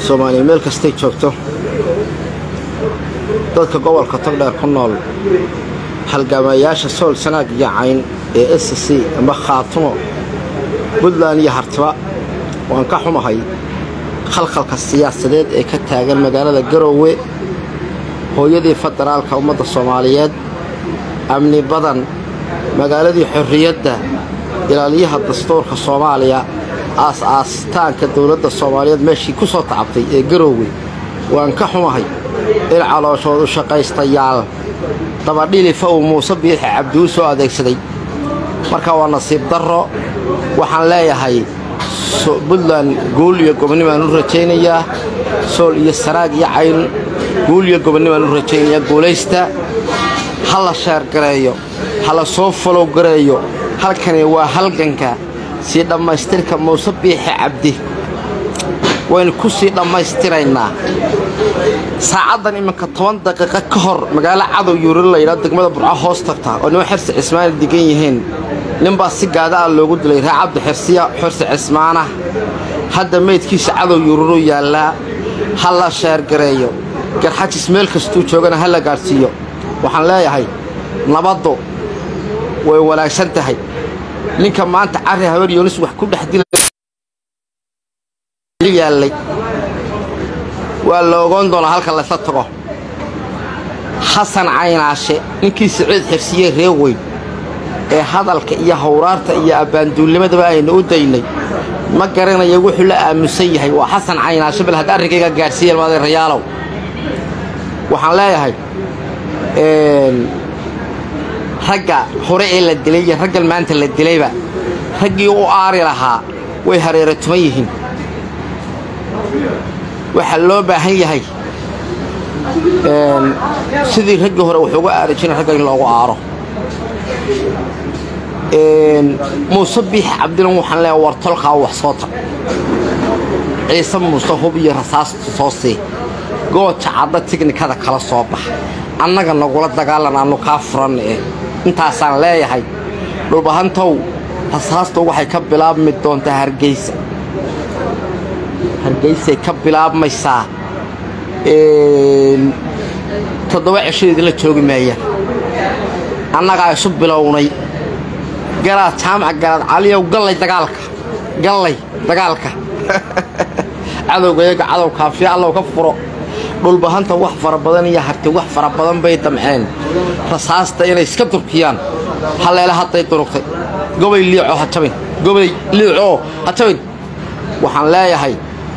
soomaaliya meel kastay joogto dadka gobolka togdheer ku nool halgaamayaasha sool sanaag iyo cayn ee s c ama khaatumo puntland iyo hartiba waan ka xumahay khalkhalka siyaasadeed ee ka taagan magaalada garoowe hooyadii federaalka ummadda soomaaliyeed amni badan magaaladii xorriyadda ilaaliyaha dastuurka soomaaliya aas-aastaanka dowladda soomaaliyeed meeshii ku soo tacabtay ee garoowe waan ka xumahay in calooshoodu shaqaystayaal dabadhilifa uu muuse biixi cabdiuu soo adeegsaday marka waa nasiib darro waxaan leeyahay puntland guul iyo gobonnimaan u rajaynayaa sool iyo saraag iyo cayn guul iyo gobonnimaan u rajaynayaa guulaysta ha la sheergareeyo ha la soo falow gareeyo halkani waa halganka sii dhammaystirka muuse biixi cabdi waynu ku sii dhammaystiraynaa saacaddan iminka toban daqiiqo ka hor magaalo cadow yuuril layidhaa degmada burco hoos tagta oo nimo xirsi cismaana degan yihiin ninbaa si gaada ah loogu dilay ree cabdi xirsiya xirsi cismaana hadda meydkiisa cadow yuururuu yaallaa ha la sheergareeyo garxajis meel kastuu joogana ha la gaadhsiiyo waxaan leeyahay nabaddu way wanaagsan tahay ninka maanta carri habar yoonis wax ku dhex dilayaallay waa la ogoon doonaa halka laysla tago xasan caynaashe ninkii siciid xirsiye ree weyn ee hadalka iyo hawraarta iyo abbaanduulnimadaba aynu u daynay ma garanaya wuxuu la aamusan yahay waa xasan caynaashe bal hadda arrinkayga gaadhsiiya madeerayaalow waxaan leeyahay ragga hore ee la dilay iyo raggan maanta la dilayba raggii u aari lahaa way hareero tuman yihiin waxaa loo baahan yahay sidii raggii hore wax uga aari jirin ragga in loogu aaro muuse biixi cabdilan waxaan leeyahay war tolkaa wax soo tag ciise muuse hub iyo rasaasta soo sii gooja cadda tiknikada kala soo bax annaga nagula dagaalan aannu kaa furanna eh intaasaan leeyahay dhulbahantow rasaastu waxay ka bilaabmi doontaa hargeysa hargeysay ka bilaabmaysaa toddoba cishadeedila joogi maayaan annagaa isu bilownay garaad jaamac garaad caliyow gallay dagaalka gallay dagaalka cadowgayaga cadow kaafiya allow ka furo dhulbahanta wax fara badan iyo harti wax fara badan bay damceen rasaasta inay iska durkiyaan halleele hadday durugtay gobay liicoo ha jabin gobay liicoo ha jabin waxaan leeyahay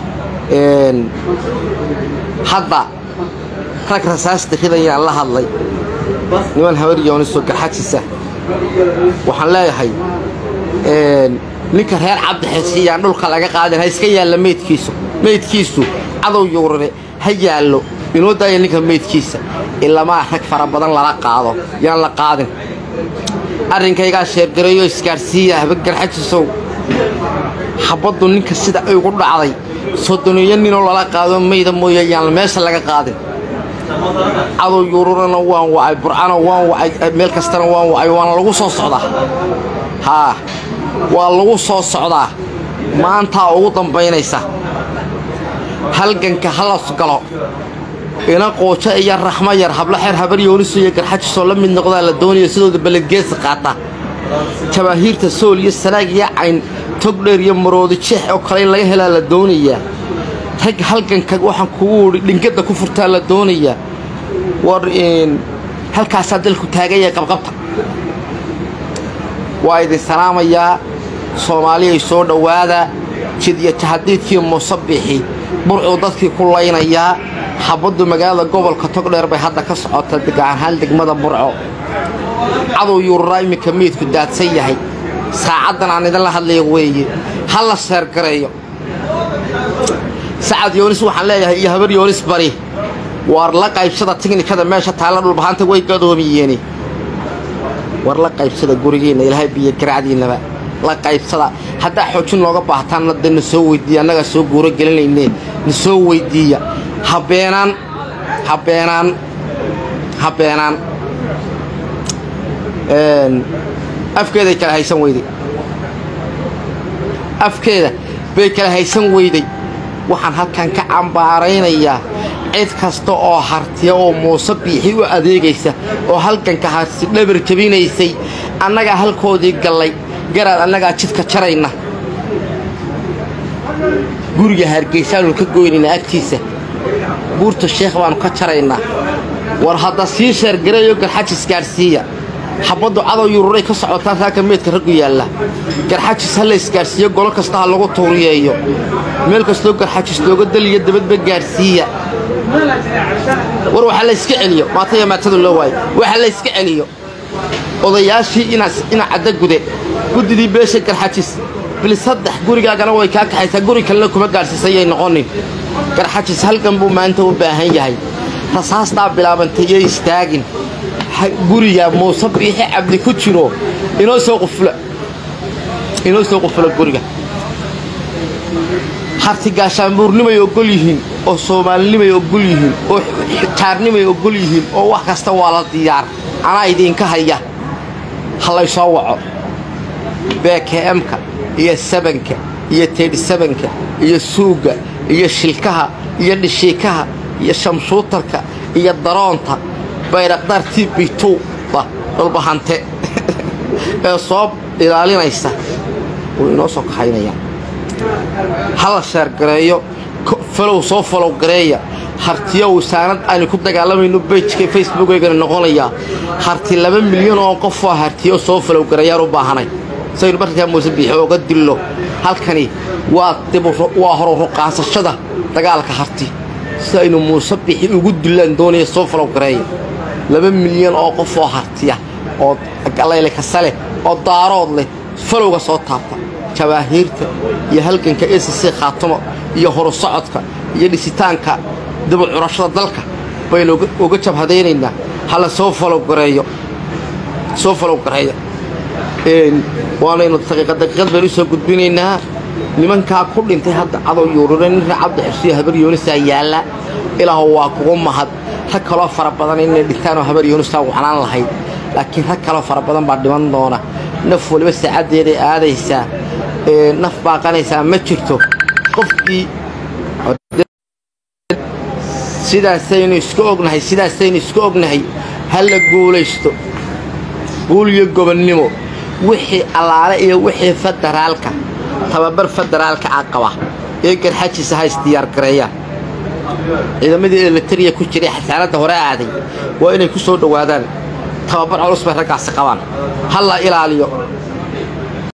hadda rag rasaasta ridayaan la hadlay niman habar yoonisoo garxajisa waxaan leeyahay ninka reer cabdixisiyaan dhulka laga qaadin ha iska yaalla meydkiisu meydkiisu cadow yuurare ha yaallo inoo daaya ninka meydkiisa ilamaa rag fara badan lala qaado yaan la qaadin arrinkaygaa sheergareeyo isgaadhsiiya haba garxajisow xabaddu ninka sida ay ugu dhacday soddoniyo ninoo lala qaado mayda mooye yaan meesha laga qaadin cadow yuururana waan wacay burcana waan wacay meel kastana waan wacay waana lagu soo socdaa haa waa lagu soo socdaa maantaa ugu dambaynaysa halganka halas galo ina qoojo iyo raxmo yar hablo xeer habar yooniso iyo garxajisoo la mid noqdaa la doonaya sidooda balledgeesa qaata jabaahiirta sool iyo sanaag iyo cayn togdheer iyo maroodi jeex oo kale in laga helaa la doonayaa rag halganka waxaan kugu idhi dhingadda ku furtaa la doonayaa war halkaasaa dalku taagaya qabqabta waa idin salaamayaa soomaaliyay soo dhowaada jid iyo jahadiidkii muusabixi burcuu dadkii ku laynayaa xabaddu magaalada gobolka togdheer bay hadda ka socota gacanhaan degmada burco cadow yuururaa iminka meydku daadsan yahay saacaddan aan idinla hadlaya weeye ha la sheergareeyo sacad yoonis waxaan leeyahay iyo habar yoonis bari war la qaybsada tiknikada meesha taalla dhulbahanta way gadoomiyeeni war la qaybsada gurigiinna ilaahay biyo garacdiinnaba la qaybsada haddaa xoojin nooga baahtaanna dee na soo weyddiiya annagaa soo guuro gelinayne na soo weyddiiya habeenaan habeenaan habeenaan afkeeday kala haysan weyday afkeeda bay kala haysan weyday waxaan halkan ka cambaaraynayaa cid kasta oo hartiya oo muuse biixi u adeegaysa oo halganka harsi dhabar jabinaysay annagaa halkoodii gallay garaad annagaa jidka jarayna guriga hargeysaanu ka goynaynaa agtiisa buurta sheekh baannu ka jaraynaa war hadda sii sheergareeyo garxajis gaadhsiiya xabaddu cadow yururay ka socotaa saaka meedka raggu yaalla garxajis ha la isgaadhsiiyo golo kasta ha lagu tuuriyeeyo meel kastoo garxajis looga daliyo dabadba gaadhsiiya war waxa la yska celiyo maataya maatadu loo waayo waxa la yska celiyo odayaashii ina cadda gude guddidii beesha garxajis bil saddex gurigaagana way kaa kaxaysaa guri kalena kuma gaadhsiisayay noqonin garxajis halgan buu maanta u baahan yahay rasaastaa bilaabantay iyo istaagin guriga muuse biixi cabdi ku jiro inoo soo qufula inoo soo qufula guriga harti gaashaanbuurnimay oggol yihiin oo soomaalinimay oggol yihiin oo jaarnimay oggol yihiin oo wax kasta waa la diyaar anaa idiinka haya ha laysoo waco bkmka iyo sabanka iyo teedhisabanka iyo suugga iyo shilkaha iyo dhishiikaha iyo shamshuutarka iyo daroonta bayraqdaar tibituba dhulbahante ee soo ilaalinaysa wuu inoo soo kaxaynayaan ha la sheergareeyo falow soo falow gareeya hartiyo wasaanad aynu ku dagaalamayno bejka facebookaygana noqonayaa harti laba milyan oo qofoo hartiyo soo falow gareeyaan u baahanay saynu markaa muuse biixi ooga dillo halkani waa waa horo ruqaasashada dagaalka harti si aynu muuse biixi ugu dillaan doonaya soo falow gareeya laba milyan oo qof oo hartiya oo galayle kasa leh oo daarood leh falowga soo taabta jabaahiirta iyo halganka s c khaatumo iyo horu socodka iyo dhisitaanka dabucurashada dalka baynu uga jabhadaynaynaa hala soo falowgareeyo soo falow gareeya waanaynu daqiiqa daqiiqad baynu usoo gudbinaynaa nimankaa ku dhintay hadda cadow yuurure nin ree cabdi xusriyo habar yoonisaa yaalla ilaahu waa kugu mahad rag kaloo fara badan inay dhintaanoo habar yoonisaa waxnaan lahayd laakiin rag kaloo fara badan baa dhiman doona naf waliba saacaddeeday aadaysaa naf baaqanaysaa ma jirto qofkii sidaasaynu isku ognahay sidaasaynu isku ognahay ha la guulaysto guul iyo gobonnimo wixii allaale iyo wixii federaalka tababar federaalka a qaba ee garxajiisa ha isdiyaargareeyaan ciidamadii elitariya ku jiray xasaaradda hore aaday waa inay ku soo dhowaadaan tababar culus bay raggaasi qabaan ha la ilaaliyo